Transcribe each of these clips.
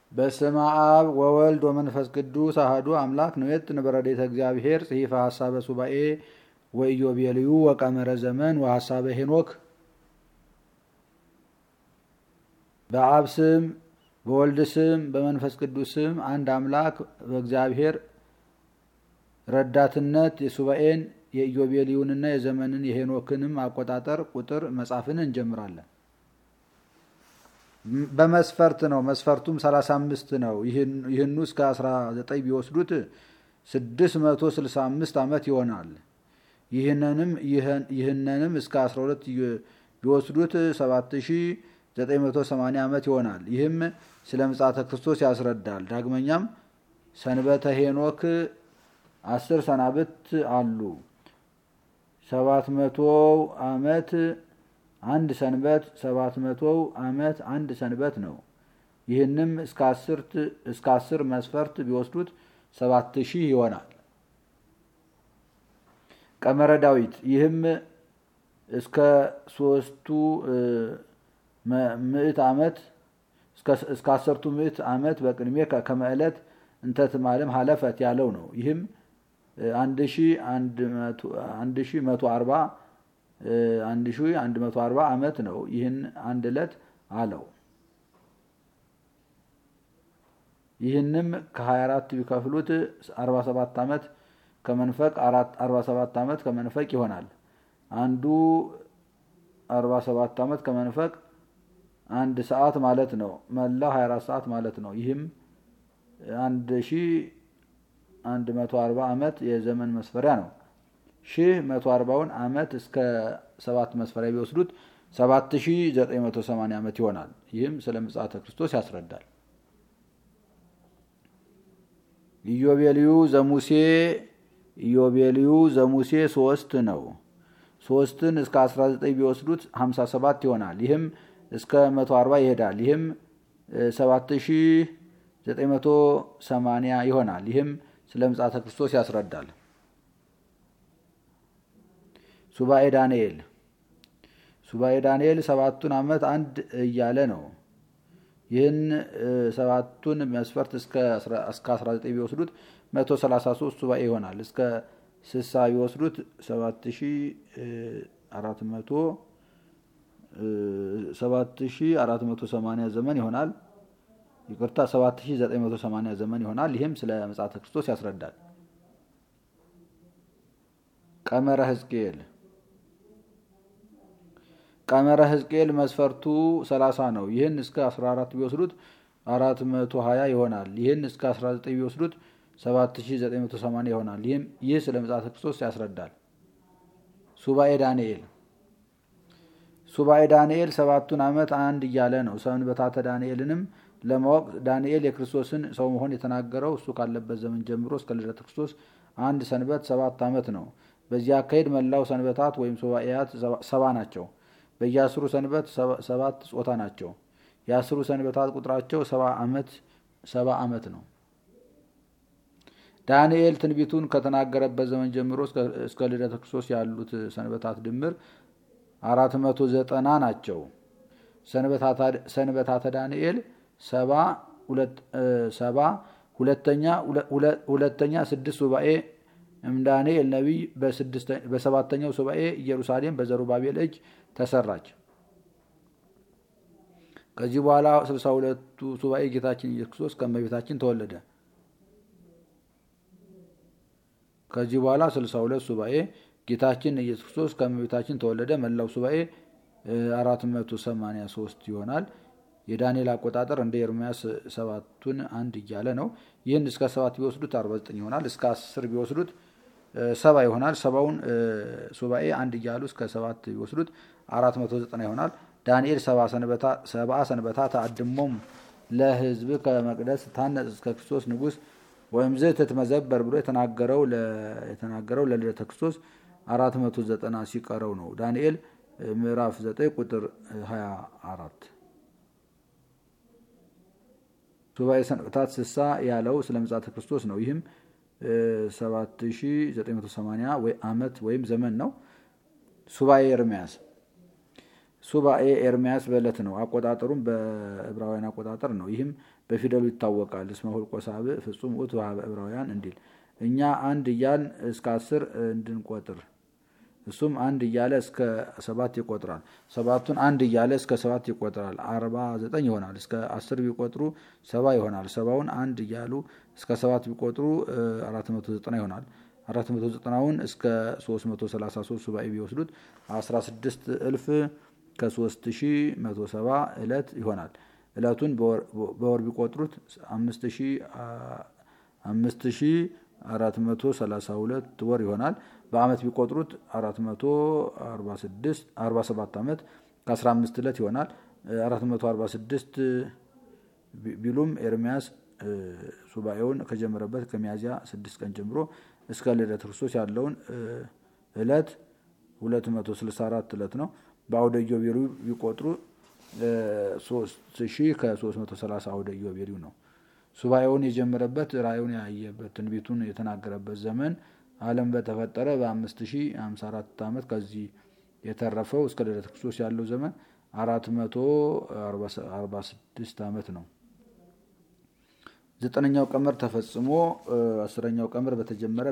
በስመ አብ ወወልድ ወመንፈስ ቅዱስ አህዱ አምላክ ንዌጥን በረድኤተ እግዚአብሔር ጽሒፈ ሐሳበ ሱባኤ ወኢዮቤልዩ ወቀመረ ዘመን ወሐሳበ ሄኖክ በአብ ስም በወልድ ስም በመንፈስ ቅዱስ ስም አንድ አምላክ በእግዚአብሔር ረዳትነት የሱባኤን የኢዮቤልዩንና የዘመንን የሄኖክንም አቆጣጠር ቁጥር መጻፍን እንጀምራለን። በመስፈርት ነው። መስፈርቱም 35 ነው። ይህኑ እስከ 19 ቢወስዱት 665 ዓመት ይሆናል። ይህንንም እስከ 12 ቢወስዱት 7980 ዓመት ይሆናል። ይህም ስለ ምጽአተ ክርስቶስ ያስረዳል። ዳግመኛም ሰንበተ ሄኖክ አስር ሰናብት አሉ። ሰባት መቶ ዓመት አንድ ሰንበት ሰባት መቶ ዓመት አንድ ሰንበት ነው። ይህንም እስከ አስር መስፈርት ቢወስዱት ሰባት ሺህ ይሆናል። ቀመረ ዳዊት ይህም እስከ ሶስቱ ምዕት ዓመት እስከ አሰርቱ ምዕት ዓመት በቅድሜ ከመዕለት እንተትማለም ሀለፈት ያለው ነው። ይህም አንድ ሺ መቶ አርባ አንድ ሺ አንድ መቶ አርባ ዓመት ነው። ይህን አንድ ዕለት አለው። ይህንም ከ24 ቢከፍሉት 47 ዓመት ከመንፈቅ 47 ዓመት ከመንፈቅ ይሆናል። አንዱ 47 ዓመት ከመንፈቅ አንድ ሰዓት ማለት ነው። መላው 24 ሰዓት ማለት ነው። ይህም አንድ ሺ አንድ መቶ አርባ ዓመት የዘመን መስፈሪያ ነው። ሺህ መቶ አርባውን ዓመት እስከ ሰባት መስፈሪያ ቢወስዱት ሰባት ሺ ዘጠኝ መቶ ሰማንያ ዓመት ይሆናል። ይህም ስለ ምጽአተ ክርስቶስ ያስረዳል። ኢዮቤልዩ ዘሙሴ ኢዮቤልዩ ዘሙሴ ሶስት ነው። ሶስትን እስከ 19 ቢወስዱት 57 ይሆናል። ይህም እስከ 140 ይሄዳል። ይህም 7980 ይሆናል። ይህም ስለ ምጽአተ ክርስቶስ ያስረዳል። ሱባኤ ዳንኤል ሱባኤ ዳንኤል ሰባቱን ዓመት አንድ እያለ ነው። ይህን ሰባቱን መስፈርት እስከ 19 ቢወስዱት 133 ሱባኤ ይሆናል። እስከ 60 ቢወስዱት 7480 ዘመን ይሆናል። ይቅርታ 7980 ዘመን ይሆናል። ይህም ስለ ምጽአተ ክርስቶስ ያስረዳል። ቀመረ ሕዝቅኤል ቀመረ ሕዝቅኤል መስፈርቱ 30 ነው። ይህን እስከ 14 ቢወስዱት 420 ይሆናል። ይህን እስከ 19 ቢወስዱት 7980 ይሆናል። ይህም ይህ ስለ ምጽአተ ክርስቶስ ያስረዳል። ሱባኤ ዳንኤል ሱባኤ ዳንኤል ሰባቱን ዓመት አንድ እያለ ነው። ሰንበታተ ዳንኤልንም ለማወቅ ዳንኤል የክርስቶስን ሰው መሆን የተናገረው እሱ ካለበት ዘመን ጀምሮ እስከ ልደተ ክርስቶስ አንድ ሰንበት ሰባት ዓመት ነው። በዚህ አካሄድ መላው ሰንበታት ወይም ሱባኤያት ሰባ ናቸው። በየአስሩ ሰንበት ሰባት ጾታ ናቸው። የአስሩ ሰንበታት ቁጥራቸው ሰባ ዓመት ሰባ ዓመት ነው። ዳንኤል ትንቢቱን ከተናገረበት ዘመን ጀምሮ እስከ ልደተ ክርስቶስ ያሉት ሰንበታት ድምር አራት መቶ ዘጠና ናቸው። ሰንበታተ ዳንኤል ሰባ ሁለተኛ ስድስት ሱባኤ እምዳንኤል ነቢይ በሰባተኛው ሱባኤ ኢየሩሳሌም በዘሩባቤል እጅ ተሰራች። ከዚህ በኋላ ስልሳ ሁለቱ ሱባኤ ጌታችን ኢየሱስ ክርስቶስ ከእመቤታችን ተወለደ። ከዚህ በኋላ ስልሳ ሁለት ሱባኤ ጌታችን ኢየሱስ ክርስቶስ ከእመቤታችን ተወለደ። መላው ሱባኤ አራት መቶ ሰማንያ ሶስት ይሆናል። የዳንኤል አቆጣጠር እንደ ኤርምያስ ሰባቱን አንድ እያለ ነው። ይህን እስከ ሰባት ቢወስዱት አርባ ዘጠኝ ይሆናል። እስከ አስር ቢወስዱት ሰባ ይሆናል። ሰባውን ሱባኤ አንድ እያሉ እስከ ሰባት ቢወስዱት አራት መቶ ዘጠና ይሆናል። ዳንኤል ሰብአ ሰንበታ ተአድሞም ለሕዝብ ከመቅደስ ታነጽ እስከ ክርስቶስ ንጉሥ ወይም ዝ ትትመዘበር ብሎ የተናገረው ለልደተ ክርስቶስ አራት መቶ ዘጠና ሲቀረው ነው። ዳንኤል ምዕራፍ ዘጠኝ ቁጥር ሀያ አራት ሱባኤ ሰንበታት ስሳ ያለው ስለ ምጽአተ ክርስቶስ ነው። ይህም 7980 ዓመት ወይም ዘመን ነው። ሱባኤ ኤርምያስ ሱባኤ ኤርሚያስ በዕለት ነው። አቆጣጠሩም በዕብራውያን አቆጣጠር ነው። ይህም በፊደሉ ይታወቃል። እስመ ሁልቆ ሳብዕ ፍጹም ውእቱ ኀበ ዕብራውያን እንዲል እኛ አንድ እያልን እስከ አስር እንድንቆጥር እሱም አንድ እያለ እስከ ሰባት ይቆጥራል። ሰባቱን አንድ እያለ እስከ ሰባት ይቆጥራል። አርባ ዘጠኝ ይሆናል። እስከ አስር ቢቆጥሩ ሰባ ይሆናል። ሰባውን አንድ እያሉ እስከ ሰባት ቢቆጥሩ አራት መቶ ዘጠና ይሆናል። አራት መቶ ዘጠናውን እስከ ሶስት መቶ ሰላሳ ሶስት ሱባኤ ቢወስዱት አስራ ስድስት እልፍ ከሶስት ሺ መቶ ሰባ ዕለት ይሆናል። ዕለቱን በወር ቢቆጥሩት አምስት ሺ አራት መቶ ሰላሳ ሁለት ወር ይሆናል። በዓመት ቢቆጥሩት አራት መቶ አርባ ሰባት ዓመት ከአስራ አምስት ዕለት ይሆናል። አራት መቶ አርባ ስድስት ቢሉም ኤርሚያስ ሱባኤውን ከጀመረበት ከሚያዝያ ስድስት ቀን ጀምሮ እስከ ልደተ ክርስቶስ ያለውን ዕለት ሁለት መቶ ስልሳ አራት ዕለት ነው። በአውደ ኢዮቤልዩ ቢቆጥሩ ሶስት ሺህ ከሶስት መቶ ሰላሳ አውደ ኢዮቤልዩ ነው። ሱባኤውን የጀመረበት ራእዩን ያየበት ትንቢቱን የተናገረበት ዘመን ዓለም በተፈጠረ በአምስት ሺህ ሃምሳ አራት ዓመት ከዚህ የተረፈው እስከ ልደተ ክርስቶስ ያለው ዘመን አራት መቶ አርባ ስድስት ዓመት ነው። ዘጠነኛው ቀመር ተፈጽሞ አስረኛው ቀመር በተጀመረ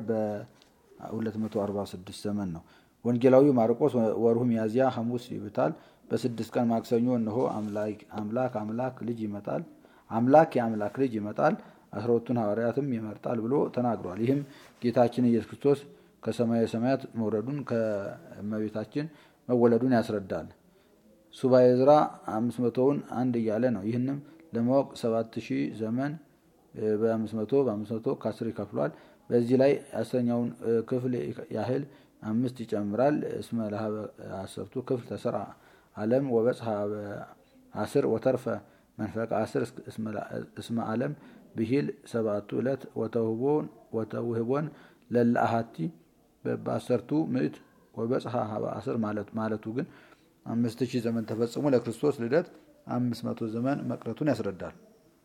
በ246 ዘመን ነው። ወንጌላዊ ማርቆስ ወርሁ ሚያዝያ ሐሙስ ይብታል። በስድስት ቀን ማክሰኞ እነሆ አምላክ አምላክ ልጅ ይመጣል አምላክ የአምላክ ልጅ ይመጣል አስራ ሁለቱን ሐዋርያትም ይመርጣል ብሎ ተናግሯል። ይህም ጌታችን ኢየሱስ ክርስቶስ ከሰማየ ሰማያት መውረዱን ከእመቤታችን መወለዱን ያስረዳል። ሱባኤ ዕዝራ አምስት መቶውን አንድ እያለ ነው። ይህንም ለማወቅ ሰባት ሺህ ዘመን በአምስት መቶ በአምስት መቶ ከአስር ይከፍሏል። በዚህ ላይ አስረኛውን ክፍል ያህል አምስት ይጨምራል። እስመ ለሀበ አሰርቱ ክፍል ተሰራ ዓለም ወበጽሐ አስር ወተርፈ መንፈቀ አስር እስመ ዓለም ብሂል ሰባቱ ዕለት ወተውህቦን ለለአሃቲ በአሰርቱ ምዕት ወበጽሐ ሀበ አስር ማለቱ ግን አምስት ሺህ ዘመን ተፈጽሞ ለክርስቶስ ልደት አምስት መቶ ዘመን መቅረቱን ያስረዳል።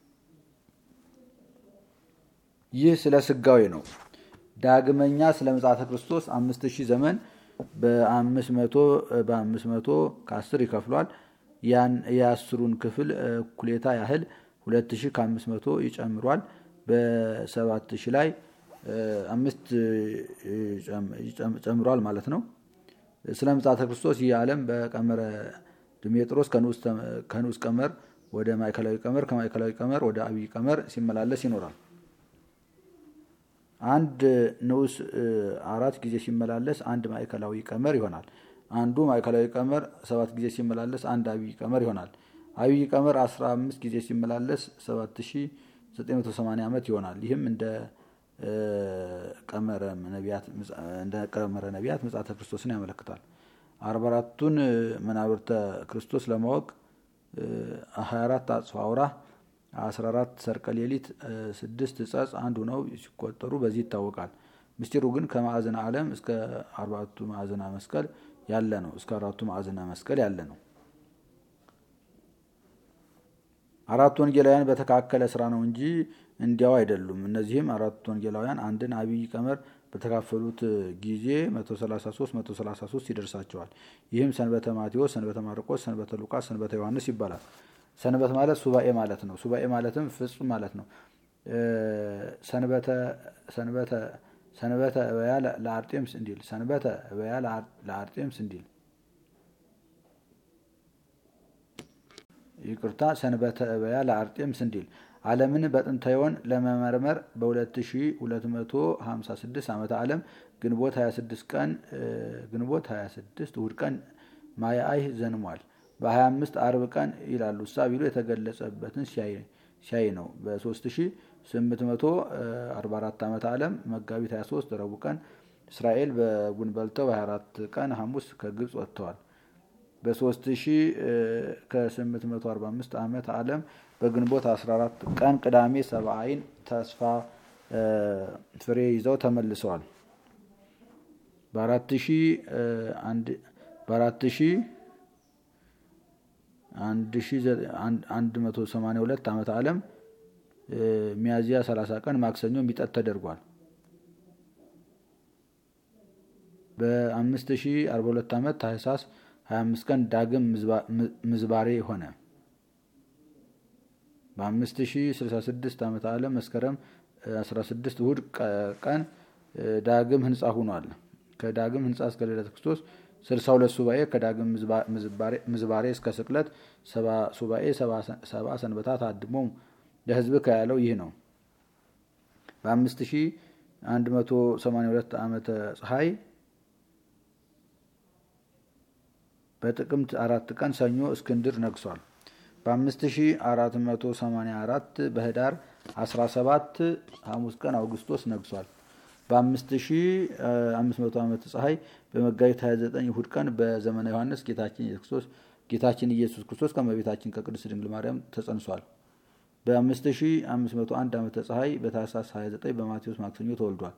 ይህ ስለ ስጋዌ ነው። ዳግመኛ ስለ ምጽአተ ክርስቶስ አምስት ሺህ ዘመን በአምስት መቶ በአምስት መቶ ከአስር ይከፍሏል። ያን የአስሩን ክፍል እኩሌታ ያህል ሁለት ሺህ ከአምስት መቶ ይጨምሯል። በሰባት ሺህ ላይ አምስት ጨምሯል ማለት ነው። ስለ ምጽአተ ክርስቶስ ይህ ዓለም በቀመረ ድሜጥሮስ ከንዑስ ቀመር ወደ ማዕከላዊ ቀመር ከማዕከላዊ ቀመር ወደ አብይ ቀመር ሲመላለስ ይኖራል። አንድ ንዑስ አራት ጊዜ ሲመላለስ አንድ ማዕከላዊ ቀመር ይሆናል። አንዱ ማዕከላዊ ቀመር ሰባት ጊዜ ሲመላለስ አንድ አብይ ቀመር ይሆናል። አብይ ቀመር አስራ አምስት ጊዜ ሲመላለስ ሰባት ሺ ዘጠኝ መቶ ሰማንያ ዓመት ይሆናል። ይህም እንደ ቀመረ ነቢያት ምጽአተ ክርስቶስን ያመለክታል። አርባ አራቱን መናብርተ ክርስቶስ ለማወቅ ሀያ አራት አጽፋ አውራ አስራ አራት ሰርቀ ሌሊት ስድስት ጸጽ አንድ ሆነው ሲቆጠሩ በዚህ ይታወቃል። ምስጢሩ ግን ከማዕዘነ ዓለም እስከ አርባቱ ማዕዘና መስቀል ያለ ነው። እስከ አራቱ ማዕዘና መስቀል ያለ ነው። አራቱ ወንጌላውያን በተካከለ ስራ ነው እንጂ እንዲያው አይደሉም። እነዚህም አራቱ ወንጌላውያን አንድን አብይ ቀመር በተካፈሉት ጊዜ 133 133 ይደርሳቸዋል። ይህም ሰንበተ ማቴዎስ፣ ሰንበተ ማርቆስ፣ ሰንበተ ሉቃስ፣ ሰንበተ ዮሐንስ ይባላል። ሰንበት ማለት ሱባኤ ማለት ነው። ሱባኤ ማለትም ፍጹም ማለት ነው። ሰንበተ ሰንበተ ሰንበተ እበያ ለአርጤምስ እንዲል ሰንበተ እበያ ለአርጤምስ እንዲል ይቅርታ፣ ሰንበተ እበያ ለአርጤምስ እንዲል ዓለምን በጥንታዮን ለመመርመር በ2256 ዓመተ ዓለም ግንቦት 26 ቀን ግንቦት 26 እሁድ ቀን ማያአይ ዘንሟል። በ25 አርብ ቀን ይላሉ እሳ ቢሉ የተገለጸበትን ሲያይ ነው። በ3844 ዓመተ ዓለም መጋቢት 23 ረቡዕ ቀን እስራኤል በጉን በልተው በ24 ቀን ሐሙስ ከግብፅ ወጥተዋል። በ3845 ዓመተ ዓለም በግንቦት 14 ቀን ቅዳሜ ሰብአይን ተስፋ ፍሬ ይዘው ተመልሰዋል። በአራት ሺህ አንድ መቶ ሰማንያ ሁለት ዓመተ ዓለም ሚያዝያ 30 ቀን ማክሰኞ ሚጠት ተደርጓል። በአምስት ሺህ አርባ ሁለት ዓመት ታህሳስ 25 ቀን ዳግም ምዝባሬ ሆነ። በ5066 ዓመተ ዓለም መስከረም 16 እሁድ ቀን ዳግም ህንፃ ሆኗል። ከዳግም ህንፃ እስከ ልደተ ክርስቶስ 62 ሱባኤ ከዳግም ምዝባሬ እስከ ስቅለት ሰባ ሱባኤ ሰባ ሰንበታት አድሞ ለህዝብ ከያለው ይህ ነው። በ5182 ዓመተ ፀሐይ በጥቅምት አራት ቀን ሰኞ እስክንድር ነግሷል። በ5484 በህዳር 17 ሐሙስ ቀን አውግስቶስ ነግሷል። በ5500 ዓመተ ፀሐይ በመጋቢት 29 እሁድ ቀን በዘመነ ዮሐንስ ጌታችን ኢየሱስ ክርስቶስ ጌታችን ኢየሱስ ክርስቶስ ከመቤታችን ከቅድስት ድንግል ማርያም ተጸንሷል። በ5501 ዓመተ ፀሐይ በታኅሳስ 29 በማቴዎስ ማክሰኞ ተወልዷል።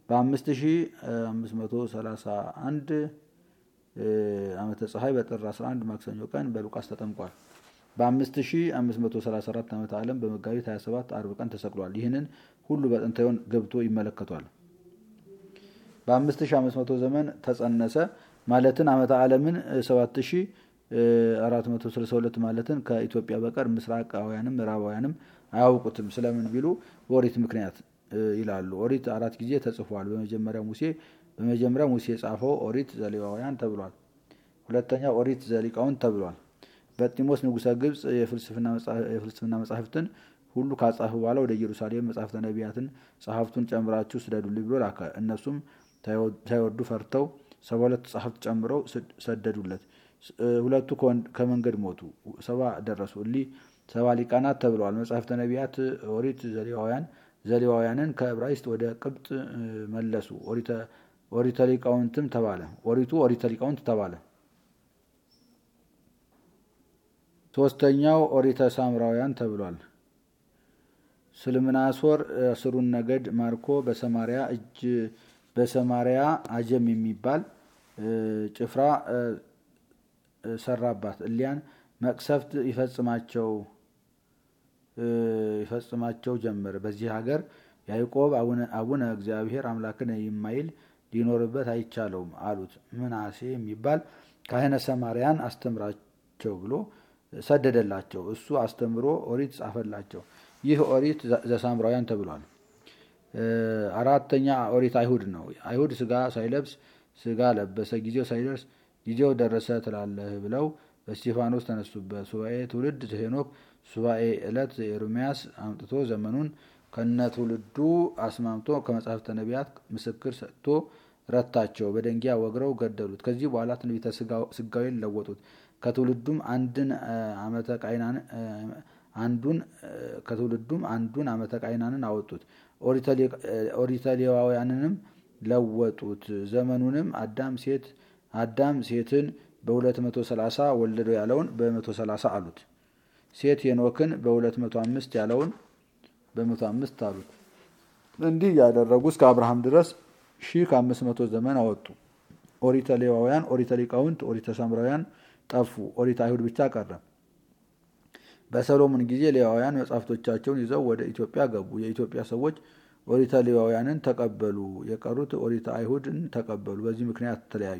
በ5531 ዓመተ ፀሐይ በጥር 11 ማክሰኞ ቀን በሉቃስ ተጠምቋል። በ5534 ዓመተ ዓለም በመጋቢት 27 አርብ ቀን ተሰቅሏል። ይህንን ሁሉ በጥንታዮን ገብቶ ይመለከቷል። በ5500 ዘመን ተጸነሰ ማለትን ዓመተ ዓለምን 7462 ማለትን ከኢትዮጵያ በቀር ምስራቃውያንም ምዕራባውያንም አያውቁትም። ስለምን ቢሉ በኦሪት ምክንያት ይላሉ። ኦሪት አራት ጊዜ ተጽፏል። በመጀመሪያ ሙሴ በመጀመሪያ ሙሴ የጻፈው ኦሪት ዘሌዋውያን ተብሏል። ሁለተኛ ኦሪት ዘሊቃውንት ተብሏል። በጢሞስ ንጉሠ ግብፅ የፍልስፍና መጻሕፍትን ሁሉ ካጻፈ በኋላ ወደ ኢየሩሳሌም መጻሕፍተ ነቢያትን ጸሐፍቱን ጨምራችሁ ስደዱልኝ ብሎ ላከ። እነሱም ሳይወዱ ፈርተው ሰባ ሁለት ጸሐፍት ጨምረው ሰደዱለት። ሁለቱ ከመንገድ ሞቱ፣ ሰባ ደረሱ። እሊህ ሰባ ሊቃናት ተብለዋል። መጻሕፍተ ነቢያት ኦሪት ዘሌዋውያን ዘሌዋውያንን ከዕብራይስጥ ወደ ቅብጥ መለሱ። ኦሪተ ሊቃውንትም ተባለ። ኦሪቱ ኦሪተ ሊቃውንት ተባለ። ሶስተኛው ኦሪተ ሳምራውያን ተብሏል። ስልምናሶር አስሩን ነገድ ማርኮ በሰማሪያ እጅ በሰማሪያ አጀም የሚባል ጭፍራ ሰራባት። እሊያን መቅሰፍት ይፈጽማቸው ይፈጽማቸው ጀመር። በዚህ ሀገር ያዕቆብ አቡነ እግዚአብሔር አምላክን የማይል ሊኖርበት አይቻለውም አሉት። ምናሴ የሚባል ካህነ ሰማርያን አስተምራቸው ብሎ ሰደደላቸው። እሱ አስተምሮ ኦሪት ጻፈላቸው። ይህ ኦሪት ዘሳምራውያን ተብሏል። አራተኛ ኦሪት አይሁድ ነው። አይሁድ ስጋ ሳይለብስ ስጋ ለበሰ፣ ጊዜው ሳይደርስ ጊዜው ደረሰ ትላለህ ብለው በስቴፋኖስ ተነሱበት። ሱባኤ ትውልድ ሄኖክ ሱባኤ ዕለት ኤርምያስ አምጥቶ ዘመኑን ከነ ትውልዱ አስማምቶ ከመጽሐፍተ ነቢያት ምስክር ሰጥቶ ረታቸው። በደንጊያ ወግረው ገደሉት። ከዚህ በኋላ ትንቢተ ስጋዌን ለወጡት። ከትውልዱም አንድን ዓመተ ቃይናን አንዱን ከትውልዱም አንዱን ዓመተ ቃይናንን አወጡት። ኦሪተ ሌዋውያንንም ለወጡት። ዘመኑንም አዳም ሴት አዳም ሴትን በ230 ወለደው ያለውን በ130 አሉት። ሴት ሄኖክን በ205 ያለውን በ105 አሉት። እንዲህ ያደረጉ እስከ አብርሃም ድረስ ሺህ ከአምስት መቶ ዘመን አወጡ። ኦሪተ ሌዋውያን፣ ኦሪተ ሊቃውንት፣ ኦሪተ ሳምራውያን ጠፉ። ኦሪተ አይሁድ ብቻ ቀረ። በሰሎሞን ጊዜ ሌዋውያን መጻሕፍቶቻቸውን ይዘው ወደ ኢትዮጵያ ገቡ። የኢትዮጵያ ሰዎች ኦሪተ ሌዋውያንን ተቀበሉ፣ የቀሩት ኦሪተ አይሁድን ተቀበሉ። በዚህ ምክንያት ተለያዩ።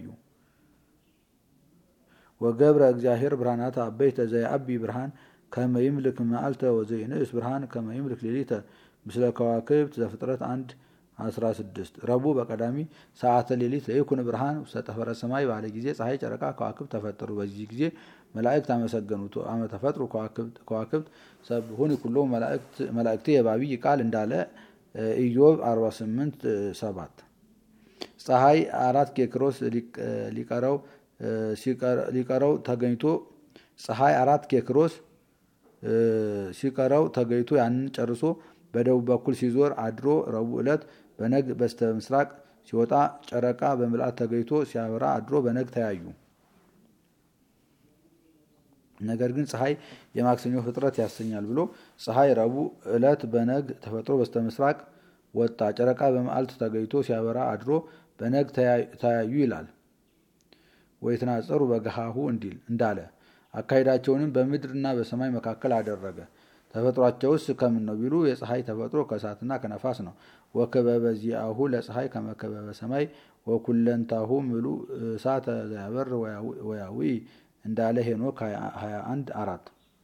ወገብረ እግዚአብሔር ብርሃናት አበይተ ዘየአቢ ብርሃን ከመ ይምልክ መዓልተ ወዘይንእስ ብርሃን ከመ ይምልክ ሌሊተ ምስለ ከዋክብት ዘፍጥረት አንድ 16 ረቡዕ በቀዳሚ ሰዓተ ሌሊት ለይኩን ብርሃን ውስተ ጠፈረ ሰማይ ባለ ጊዜ ፀሐይ፣ ጨረቃ፣ ከዋክብት ተፈጠሩ። በዚህ ጊዜ መላእክት አመሰገኑት። አመ ተፈጥሩ ከዋክብት ሰብሁን ኩሎ መላእክት የባቢይ ቃል እንዳለ ኢዮብ 48 7 ፀሐይ አራት ኬክሮስ ሊቀረው ተገኝቶ ፀሐይ አራት ኬክሮስ ሲቀረው ተገኝቶ ያንን ጨርሶ በደቡብ በኩል ሲዞር አድሮ ረቡዕ ዕለት በነግ በስተ ምስራቅ ሲወጣ ጨረቃ በምልአት ተገኝቶ ሲያበራ አድሮ በነግ ተያዩ። ነገር ግን ፀሐይ የማክሰኞ ፍጥረት ያሰኛል ብሎ ፀሐይ ረቡዕ ዕለት በነግ ተፈጥሮ በስተ ምስራቅ ወጣ፣ ጨረቃ በመዓልት ተገኝቶ ሲያበራ አድሮ በነግ ተያዩ ይላል። ወይትናጸሩ በገሃሁ እንዲል እንዳለ አካሄዳቸውንም በምድርና በሰማይ መካከል አደረገ። ተፈጥሯቸውስ ከምን ነው ቢሉ የፀሐይ ተፈጥሮ ከእሳትና ከነፋስ ነው። ወክበበ ዚአሁ ለፀሐይ ከመከበበ ሰማይ ወኩለንታሁ ምሉ እሳተ ዘያበር ወያዊ እንዳለ ሄኖክ 21 አራት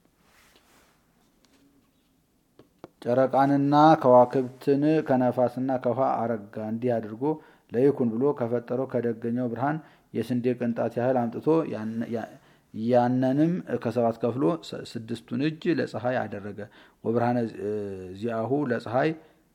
ጨረቃንና ከዋክብትን ከነፋስና ከውሃ አረጋ እንዲህ አድርጎ ለይኩን ብሎ ከፈጠረው ከደገኛው ብርሃን የስንዴ ቅንጣት ያህል አምጥቶ ያንንም ከሰባት ከፍሎ ስድስቱን እጅ ለፀሐይ አደረገ። ወብርሃነ ዚአሁ ለፀሐይ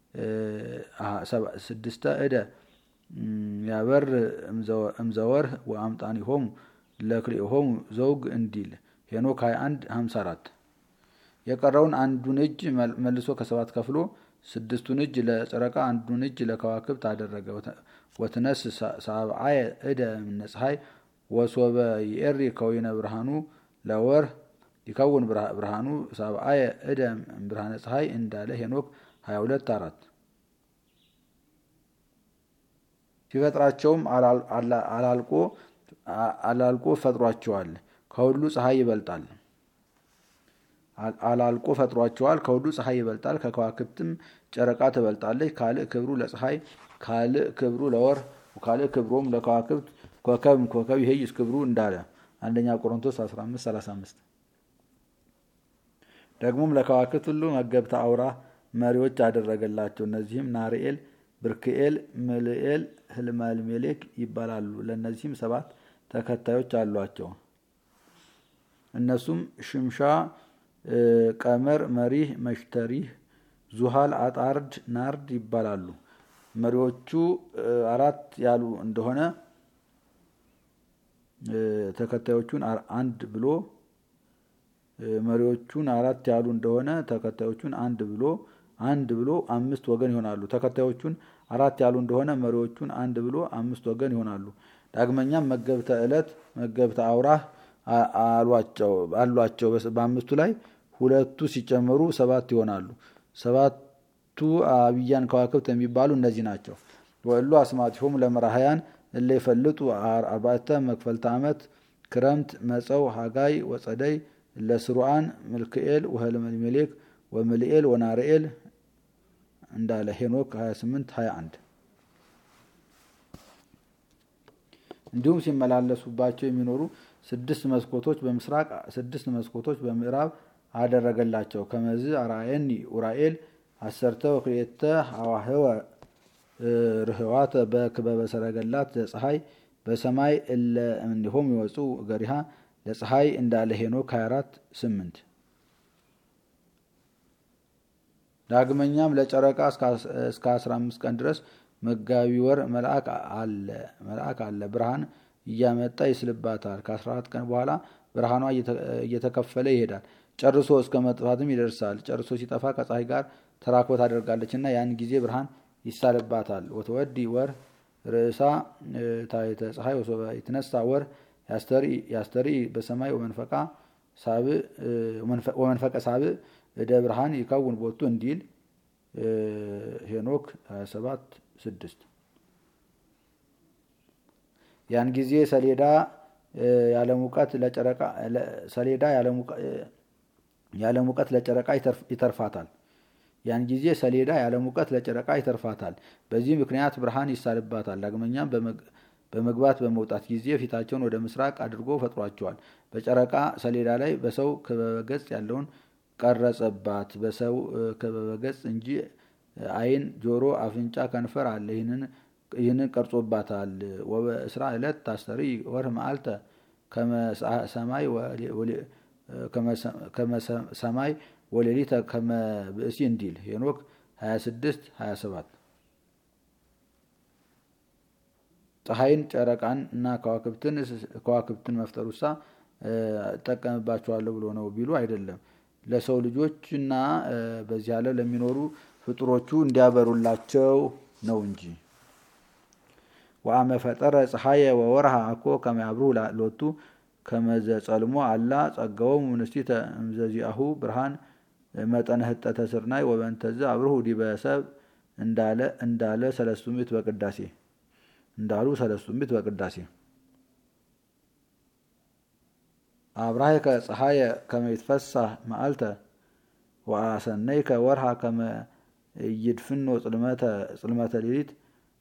ስድስተ እደ ያበር እምዘወርህ ወአምጣኒሆሙ ለክልኤሆሙ ዘውግ እንዲል ሄኖክ 21 54 የቀረውን አንዱን እጅ መልሶ ከሰባት ከፍሎ ስድስቱን እጅ ለጨረቃ አንዱን እጅ ለከዋክብት አደረገ። ወትነስ ሳብዓየ እደ እምነ ፀሐይ ወሶበ ይኤሪ ከወይነ ብርሃኑ ለወርህ ይከውን ብርሃኑ ሳብዓየ እደ ብርሃነ ፀሐይ እንዳለ ሄኖክ 22 አራት ሲፈጥራቸውም አላልቆ ፈጥሯቸዋል። ከሁሉ ፀሐይ ይበልጣል አላልቆ ፈጥሯቸዋል። ከሁሉ ፀሐይ ይበልጣል። ከከዋክብትም ጨረቃ ትበልጣለች። ካልእ ክብሩ ለፀሐይ ካልእ ክብሩ ለወር ካልእ ክብሮም ለከዋክብት ኮከብ ኮከብ ይሄይስ ክብሩ እንዳለ አንደኛ ቆሮንቶስ 1535 ደግሞም ለከዋክብት ሁሉ መገብተ አውራ መሪዎች አደረገላቸው። እነዚህም ናርኤል፣ ብርክኤል፣ ምልኤል፣ ህልመልሜሌክ ይባላሉ። ለእነዚህም ሰባት ተከታዮች አሏቸው። እነሱም ሽምሻ፣ ቀመር፣ መሪህ፣ መሽተሪህ፣ ዙሃል፣ አጣርድ፣ ናርድ ይባላሉ። መሪዎቹ አራት ያሉ እንደሆነ ተከታዮቹን አንድ ብሎ መሪዎቹን አራት ያሉ እንደሆነ ተከታዮቹን አንድ ብሎ አንድ ብሎ አምስት ወገን ይሆናሉ። ተከታዮቹን አራት ያሉ እንደሆነ መሪዎቹን አንድ ብሎ አምስት ወገን ይሆናሉ። ዳግመኛም መገብተ ዕለት መገብተ አውራህ አሏቸው። በአምስቱ ላይ ሁለቱ ሲጨመሩ ሰባት ይሆናሉ። ሰባቱ አብያን ከዋክብት የሚባሉ እነዚህ ናቸው። ወእሉ አስማቲሆሙ ለመራህያን እለ ይፈልጡ አርባዕተ መክፈልተ ዓመት ክረምት መፀው ሃጋይ ወፀደይ ለስሩአን ምልክኤል ወህልመልሜሌክ ወምልኤል ወናርኤል እንዳለ ሄኖክ 28 21 እንዲሁም ሲመላለሱባቸው የሚኖሩ ስድስት መስኮቶች በምስራቅ ስድስት መስኮቶች በምዕራብ አደረገላቸው። ከመዝ አርአየኒ ኡራኤል አሰርተ ወክልኤተ ሐዋህወ ርህዋተ በክበበ ሰረገላት ለፀሐይ በሰማይ እለ እምኔሆም ይወፁ ገሪሃ ለፀሐይ እንዳለ ሄኖክ 24 8 ዳግመኛም ለጨረቃ እስከ 15 ቀን ድረስ መጋቢ ወር መልአክ አለ። ብርሃን እያመጣ ይስልባታል። ከ14 ቀን በኋላ ብርሃኗ እየተከፈለ ይሄዳል። ጨርሶ እስከ መጥፋትም ይደርሳል። ጨርሶ ሲጠፋ ከፀሐይ ጋር ተራክቦ ታደርጋለች እና ያን ጊዜ ብርሃን ይሳልባታል። ወተወዲ ወር ርእሳ ታይተ ፀሐይ ወሶበ ይትነሳ ወር ያስተርኢ በሰማይ ወመንፈቀ ሳብዕ እደ ብርሃን ይከውን ቦቱ እንዲል ሄኖክ 27 6 ያን ጊዜ ሰሌዳ ያለ ሙቀት ለጨረቃ ሰሌዳ ያለ ሙቀት ለጨረቃ ይተርፋታል። ያን ጊዜ ሰሌዳ ያለ ሙቀት ለጨረቃ ይተርፋታል። በዚህ ምክንያት ብርሃን ይሳልባታል። ዳግመኛም በመግባት በመውጣት ጊዜ ፊታቸውን ወደ ምስራቅ አድርጎ ፈጥሯቸዋል። በጨረቃ ሰሌዳ ላይ በሰው ክበበ ገጽ ያለውን ቀረጸባት። በሰው ክበበ ገጽ እንጂ ዓይን፣ ጆሮ፣ አፍንጫ፣ ከንፈር አለ። ይህንን ቀርጾባታል። ወበእስራ ዕለት ታስተሪ ወርህ መዓልተ ከመሰማይ ወሌሊተ ከመ ብእሲ እንዲል ሄኖክ 26 27 ፀሐይን ጨረቃን እና ከዋክብትን መፍጠሩሳ እጠቀምባቸዋለሁ ብሎ ነው ቢሉ አይደለም። ለሰው ልጆችና በዚህ ዓለም ለሚኖሩ ፍጡሮቹ እንዲያበሩላቸው ነው እንጂ። ወአመ ፈጠረ ፀሐየ ወወርሃ አኮ ከመያብሩ ሎቱ ከመዘጸልሞ አላ ጸጋዎሙ ንስቲተ እምዘዚአሁ ብርሃን መጠነ ህጠተ ስርናይ ወበንተዝ አብርሁ ዲበ ሰብ እንዳለ እንዳለ ሰለስቱ ምዕት በቅዳሴ እንዳሉ ሰለስቱ ምዕት በቅዳሴ አብራሄከ ፀሐየ ከመ ይትፈሳህ መዓልተ ወአሰነይ ከወርሃ ከመ ኢይድፍኖ ጽልመተ ሌሊት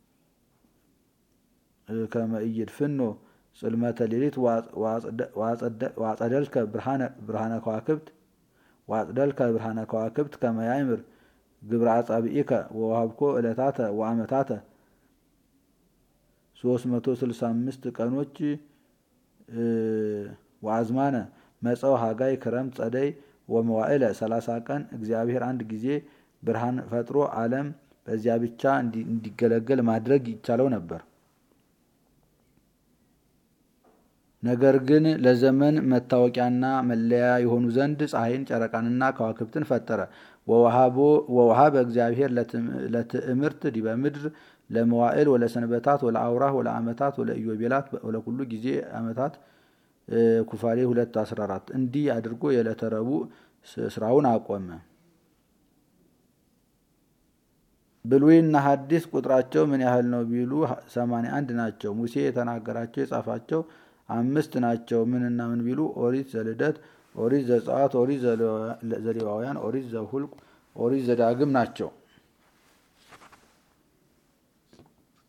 ከመ ኢይድፍኖ ጽልመተ ሌሊት ዋጸደልከ ብርሃነ ከዋክብት ዋጽደልከ ብርሃነ ከዋክብት ከመ ያእምር ግብረ አጻብኢከ ወወሀብኮ ዕለታተ ወአመታተ 365 ቀኖች ወአዝማነ መጸው ሀጋይ ክረምት ጸደይ ወመዋዕለ 30 ቀን እግዚአብሔር አንድ ጊዜ ብርሃን ፈጥሮ ዓለም በዚያ ብቻ እንዲገለገል ማድረግ ይቻለው ነበር። ነገር ግን ለዘመን መታወቂያና መለያ የሆኑ ዘንድ ፀሐይን፣ ጨረቃንና ከዋክብትን ፈጠረ። ወወሃበ እግዚአብሔር ለትእምርት ዲበ ምድር ለመዋዕል ወለሰንበታት ወለአውራህ ወለአመታት ወለኢዮቤላት ወለኩሉ ጊዜ አመታት ኩፋሌ 214 እንዲህ አድርጎ የዕለተ ረቡዕ ስራውን አቆመ። ብሉይና ሐዲስ ቁጥራቸው ምን ያህል ነው ቢሉ 81 ናቸው። ሙሴ የተናገራቸው የጻፋቸው አምስት ናቸው። ምንና ምን ቢሉ ኦሪት ዘልደት፣ ኦሪት ዘጸአት፣ ኦሪት ዘሌዋውያን፣ ኦሪት ዘሁልቅ፣ ኦሪት ዘዳግም ናቸው።